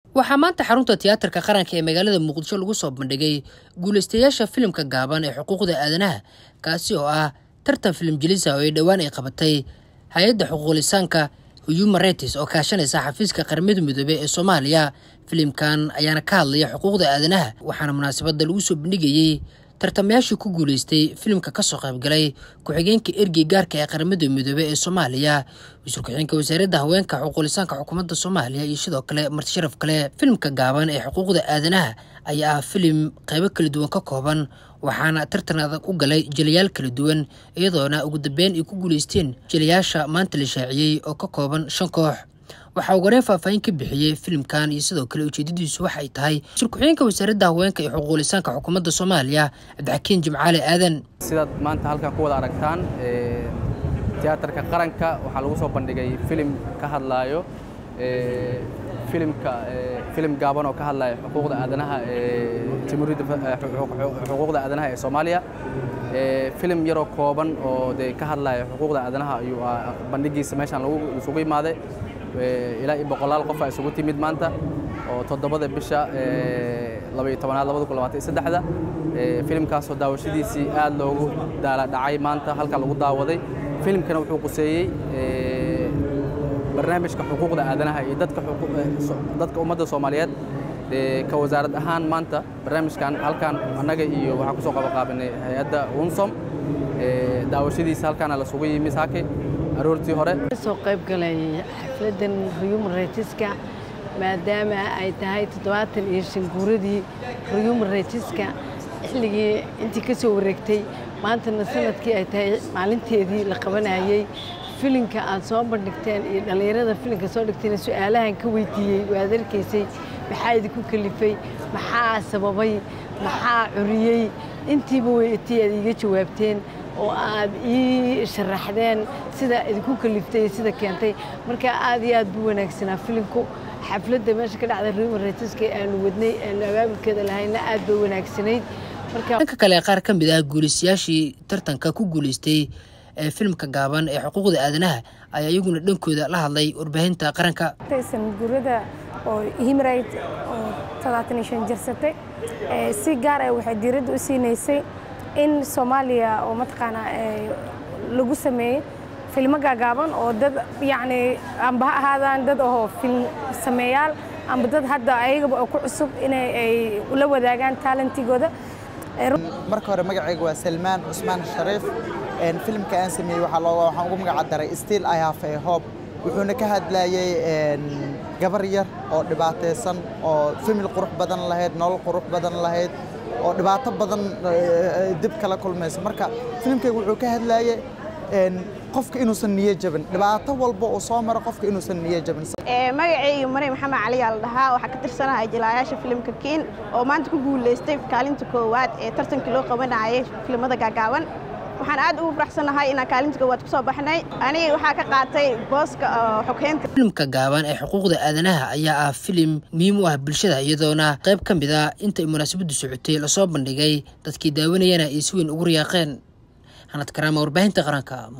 waxaa maanta xarunta tiyaatarka qaranka ee magaalada muqdisho lagu soo bandhigay guulaystayaasha filimka gaaban ee xuquuqda aadanaha kaasi oo ah tartan filim jelisa oo ay dhowaan ay qabatay hay-adda xuquuqlisaanka human rights oo kaashanaysa xafiiska qaramada midoobey ee soomaaliya filimkan ayaana ka hadlaya xuquuqda aadanaha waxaana munaasabadda lagu soo bandhigayey tartamayaashii ku guulaystay filimka kasoo qaybgalay ku-xigeenka ergey gaarka ee qaramada midoobey ee soomaaliya wasiir ku-xigeenka wasaaradda haweenka xuquuqlisaanka xukuumadda soomaaliya iyo sidoo kale marti sharaf kale filimka gaaban ee xuquuqda aadanaha ayaa ah filim qaybo kala duwan ka kooban waxaana tartan adag u galay jelayaal kala duwan iyadoona ugu dambeyn ay ku guulaysteen jelayaasha maanta la shaaciyey oo ka kooban shan koox waxaa ugu horeen faahfaahin ka bixiyey filimkan iyo sidoo kale ujeedadiisu waxay tahay wasiir ku-xigeenka wasaaradda haweenka iyo xuquuqlisaanka xukuumadda soomaaliya cabdixakiin jimcaale aadan sidaad maanta halkan ku wada aragtaan tiyaatarka qaranka waxaa lagu soo bandhigay filim ka hadlaayo filimka filim gaaban oo ka hadlaya xuquuqda aadanaha ee jamhuuriyadda xuquuqda aadanaha ee soomaaliya filim yaroo kooban oo dee ka hadlaya xuquuqda aadanaha ayuu bandhigiisa meeshaan lagu isugu imaaday ilaa iyo boqolaal qof aa isugu timid maanta oo toddobada bisha labaiyo tobanaad labada kun labaatan iyo saddexda filimkaasoo daawashadiisii aad loogu daala dhacay maanta halka lagu daawaday filimkana wuxuu quseeyey barnaamijka xuquuqda aadanaha iyo dadka dadka ummadda soomaaliyeed ka wasaarad ahaan maanta barnaamijkan halkan annaga iyo waxaan kusoo qabaqaabinay hay-adda unsom daawashadiisa halkaana lasugu yimi saake aroortii hore soo qayb galay xafladan human rightska maadaama ay tahay toddobaatan iyo shan guuradii human rightska xilligii intii ka soo wareegtay maantana sanadkii ay tahay maalinteedii la qabanayey filinka aad soo bandhigteen iyo dhallinyarada filinka soo dhigteen su-aalahan ka weydiiyey waad arkaysay maxaa idinku kalifay maxaa sababay maxaa curiyey intiiba weytii aad iiga jawaabteen oo aad ii sharaxdeen sida idinku kaliftay sida keentay marka aad iyo aad buu wanaagsanaa filinku xafladda meesha ka dhacda ruman ratiska aanu wadnay aanu abaabulkeeda lahayna aad bay wanaagsanayd dhanka kale qaar ka mid ah guulaystayaashii tartanka ku guulaystay ee filimka gaaban ee xuquuqda aadanaha ayaa iyaguna dhankooda la hadlay warbaahinta qaranka sanadguurada oo himrayt oo toddobaatan iyo shan jirsatay si gaar ah waxay diiradda u siinaysay in soomaaliya oo mataqaanaa lagu sameeyey filmo gaagaaban oo dad yacni amba ha ahaadaan dad ahoo film sameeyaal amba dad hadda ayagaba oo ku cusub inay ay ula wadaagaan talentigooda marka hore magacayga waa salmaan cusmaan shariif filimka aan sameeyey waxaan ugu magaca daray still i have a hope wuxuuna ka hadlayey gabar yar oo dhibaataysan oo famil qurux badan lahayd nolol qurux badan lahayd oo dhibaato badan dib kala kulmaysa marka filimkayga wuxuu ka hadlayey qofka inuusan niyo jabin dhibaato walba uu soo maro qofka inuusan niyo jabin magacayga maryam maxamed cali aa la dhahaa waxaa ka tirsanahay jilaayaasha filimka kiin oo maanta ku guulaystay kaalinta koowaad ee tartankii loo qabanayay filimada gaagaaban waxaan aad ugu faraxsanahay inaan kaalinta koowaad kusoo baxnay aniga waxaa ka qaatay booska xogheynta filimka gaaban ee xuquuqda aadanaha ayaa ah filim muhiim u ah bulshada iyadoona qayb ka mid a intay munaasabaddu socotay lasoo bandhigay dadkii daawanayana ay si weyn ugu riyaaqeen hanad karaama warbaahinta qaranka